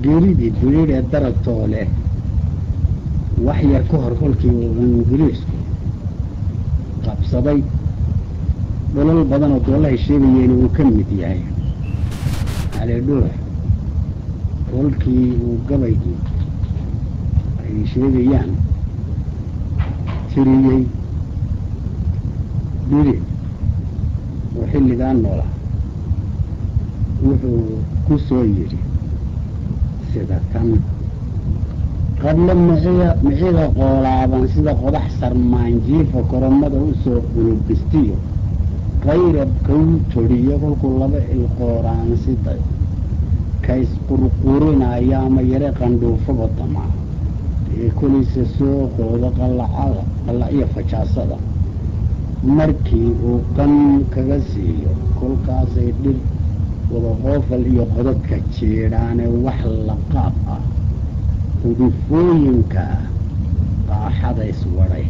geeridii duniidhee daragtoo leh wax yar ka hor kolkii uu ingiriisku qabsaday dholol badan oo doolahay sheegayeen uu ka mid yahay cali dhuux kolkii uu gabaygii ay sheegayaan tiriyey dhiri oo xilligaa noola wuxuu ku soo yidhi sida tan qadlo miciga miciga qoolaaban sida qodax sarmaanjiifa koromada u soo unugistiyo qayrab kau todhiyo kolkuu laba ilqooraansiday kaysqurqurinaya ama yare qandhuufaba damaa ee kolisa soo qoodo qallacada qallacyo fajaasada markii uu qan kaga siiyo kolkaasay dhir wadaqoofal iyo qodadka jiidhaane wax laqaab ah udufooyinka qaaxada iswadhay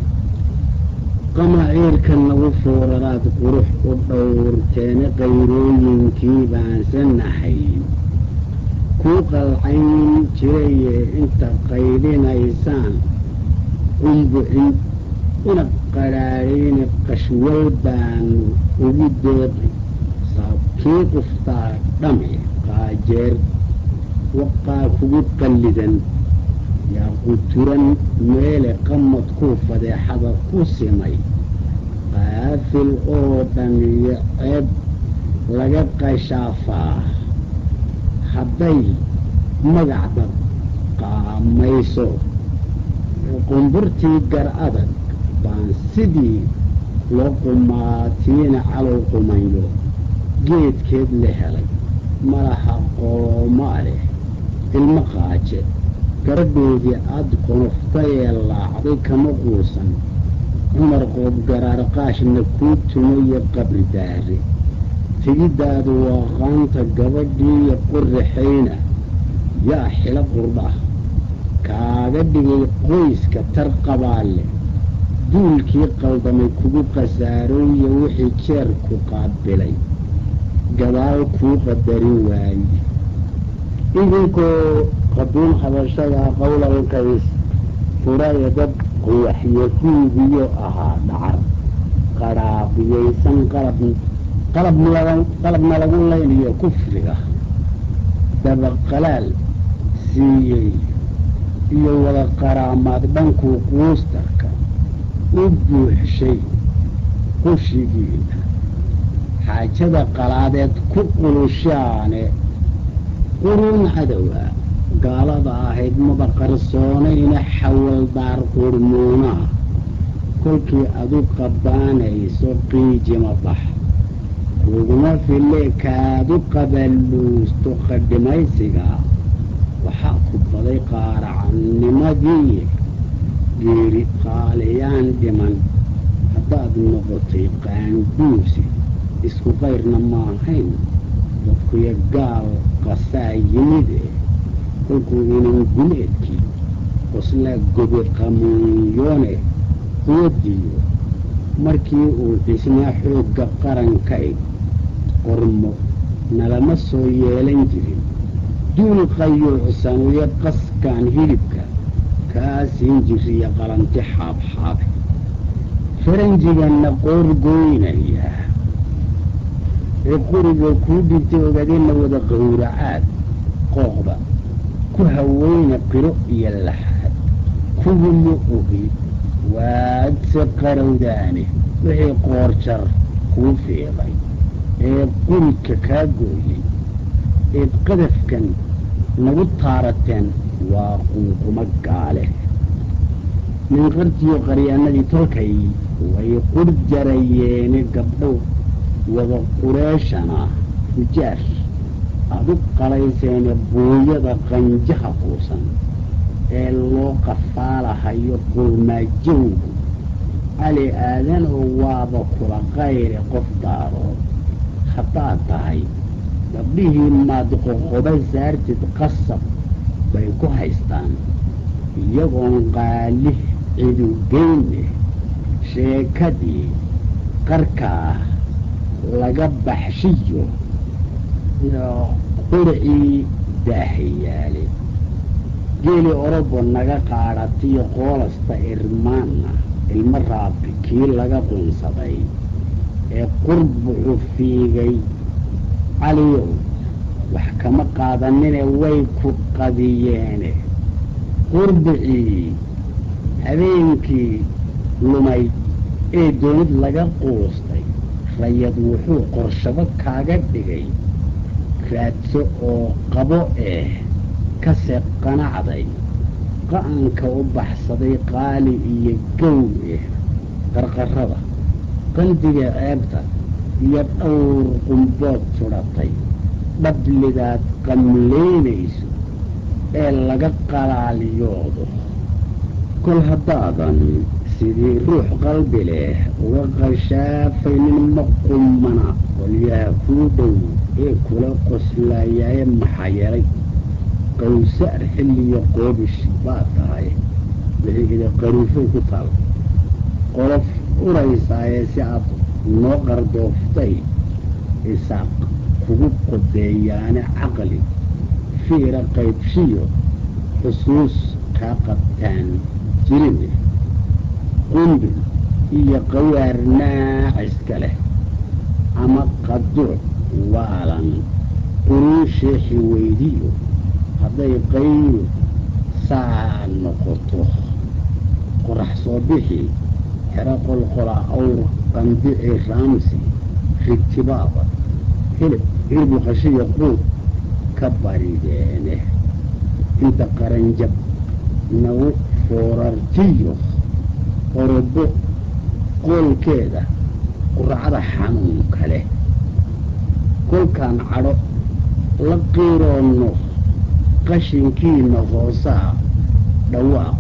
qamaciirka nagu fooraraad qurux u dhowrteene qayrooyinkii baansanahayn kuu qalcayn jiraye inta qaydhinaysaan qumbucin una qadhaadhayne qashwal baanu ugu deeqi saabkii quftaa dhami qaajeer waqaa kugu qallidan yaa quturan meele qamad kuu fadeexada ku simay qaafil oo dhan iyo ceeb laga qashaafaa hadday magacdad qaamayso qumburtii gar adag baan sidii loo qumaatiina calow qumayo geedkeed la helay malaha qoomaa leh ilmo qaaje gabadhoodii aad qonoftayee laacday kama quusan cumar qoob garaarqaashna kuu tumayo qabri daare tegiddaadu waa qaanta gabadhiiyo qurraxayna yaa xilo qurdhah kaaga dhigay qoyska tar qabaalle duulkii qaldamay kugu khasaarooyo wixii jeerku qaabilay gadaal kuu qadarin waaye idinkoo qaduun habashadaa qowlalkays furaya dad quwaxyahuudiyo ahaa dhacar qadhaabiyaysan qalab qalab qalabna lagu laynayo kufriga dabaqalaal siiyey iyo wada qaraamaad dhankuu quustarka u buuxshay qushigiina xaajada qalaadeed ku qulushaane quruun cadowa gaalada ahayd maba qarsoonayna xawaldaar qurmuunaha kolkii adu qabaanayso qiijima bax kuguma fille kaadu qabaluusto qadhimaysiga waxaa ku baday qaaracannimadii geeri qaaliyaan dhiman haddaad noqotay qaanguusi isku qayrna maahayn dadkuyo gaal qasaa yimide kolkuu inan guleedkii qoslaa gobi qamuunyoone quwadiyo markii uu dhisnaa xoogga qarankayg qormo nalama soo yeelan jirin duul qayuucsan iyo qaskaan hilibka kaa siin jiriya qalanti xaabxaabe faranjiganna qoorgoynaya ee quriga kuu dhintay ogaadeenna wada qawracaad qooqda ku haweyna qiro iyo laxaad kuwuma ogi waadse qarowdaane wixii qoorjar kuu fiiqay ee qurigka kaa gooyey eed qadafkan nagu taarateen waa qunqumo gaale minqartiyo qaryaanadii tolkay way qur jarayeene gabdhow wada qureeshana fujaar aad u qalayseene buuyada qanjaha quusan ee loo qafaalahayo qurmaajowgu cali aadan oo waaba kula qayre qof daarood haddaad tahay gabdhihii maad qoqoba saartid qasab bay ku haystaan iyagoon qaalih cidugeyne sheekadii qarkaa laga baxshiyo qurcii daahayaale geeli orobo naga qaadhatiyo qoolasta irmaanna ilmo raabi kii laga qunsaday ee qurbuxu fiigay caliyow wax kama qaadanine way ku qadiyeene qurbicii habeenkii lumay ee doonid laga quustay rayad wuxuu qorshabo kaaga dhigay raadso oo qabo eh kase qanacday qa'anka u baxsaday qaali iyo gow eh qarqarrada qalbiga ceebta iyo dhowr qumbood sudhatay dhablidaad qamlaynayso ee laga qalaaliyoodo kol haddaadan sidii ruux qalbi leh uga qashaafaynin ma qummana qolyaha kuu dhow ee kula qoslaayaaye maxaa yeelay qawsaar xilliyo qoobish baad tahay wixii qaruufay ku taal qolof uraysaaye si aad noo qardooftay isaaq kugu qodeeyaane caqli fiira qaybshiyo xusuus kaa qabtaan jirin qumbil iyo qawaar naaciska leh ama qaduuc waalan quruu sheexi weydiyo hadday qaylu saa noqoto qorax soo bixi xero qolqola awr qandici raamsi rigtibaaba hilib hilbuqashiyo quud ka barideene inta qaranjab nagu foorartiyo orobo qoolkeeda quracda xanuunka leh kolkaan cadho la qiiroonno qashinkiina hoosaa dhawaaq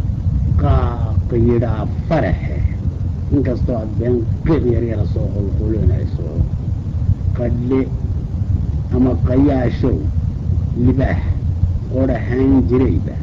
qaaqyidhaa faraxe inkastoo aad been qiiq yaryara soo qolqolinayso qadhle ama qayaashow libaax qodhahaan jirayba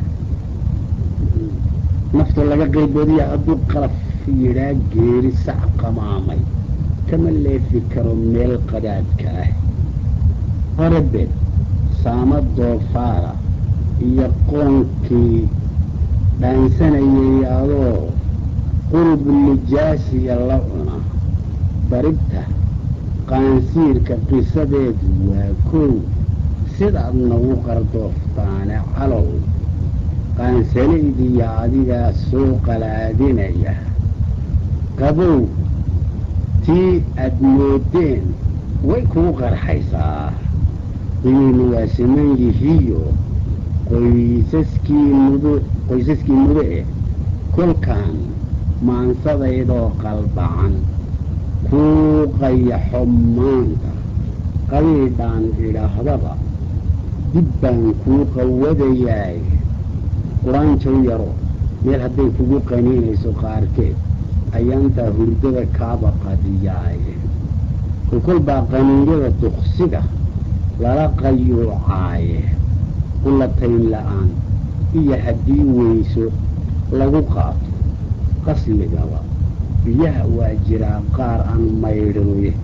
nafta laga qayboodiya hadduu qalaf yidhaa geeri sac qamaamay kama leefi karo meel qadaadka ah horebed saama doofaara iyo qoonkii dhaansanayay adoo qurub nijaasiya la cuna baribta qaansiirka qisadeedu waa kow sidaad nagu qardooftaane calow qaansalaydiiyo adigaa soo qalaadinaya qabow tii aad moodeen way kugu qarxaysaa qiyiinu waa siman yihiyo qoysaskii mudu qoysaskii mudo eh kolkaan maansadaydoo qalbacan kuu qayaxo maanta qabiidhaan idhaahdaba dib baan kuu qawadayaay quraanjow yaro meel hadday kugu qaniinayso qaarkeed ayaantaa hurdada kaaba qadiyaaye kolkol baa qaniinyada duqsiga lala qayuucaaye qulatayn la'aan iyo haddii weyso lagu qaato qasligaba biyaha waa jiraa qaar aan maydhnuye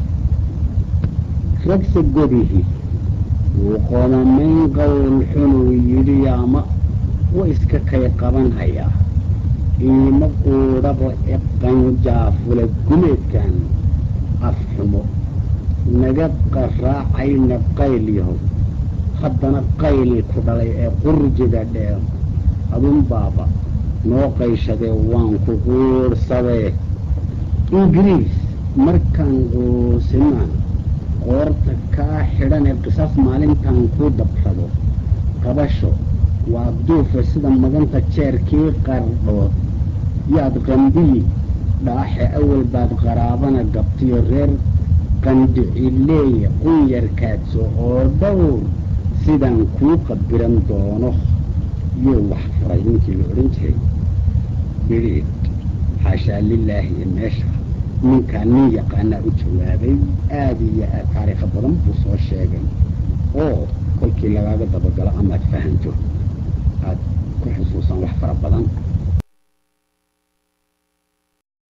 ragsa godihi wuu qoomamayn qowl xunuu yidhi ama wa iska kay qabanhayaa iima quudhaba e qanjaafula gumeedkan afxumo naga qaraacayna qayl yahow haddana qayl ku dhalay ee qurjiga dheer adun baaba noo qayshadee waan ku quudhsadee ingiriis markaan quusinaan qoorta kaa xidhan ee qisaas maalintan ku dabrado qabasho waa duufa sida maganta jeerkii qardhood yaad qambiyi dhaaxe awal baad qaraabana gabtiyo reer qandhicileeye qunyarkaadso oo dhowr sidaan kuu qabiran doono yuu wax furay ninkii la odhan jiray bidhiid xaashaa lilaahi iyo meesha ninkaa nin yaqaanaa u jawaabay aada iyo aad taariikha badan buu soo sheegay oo kolkii lagaaga dabagalo amaad fahanto aad ku xusuusan wax fara badan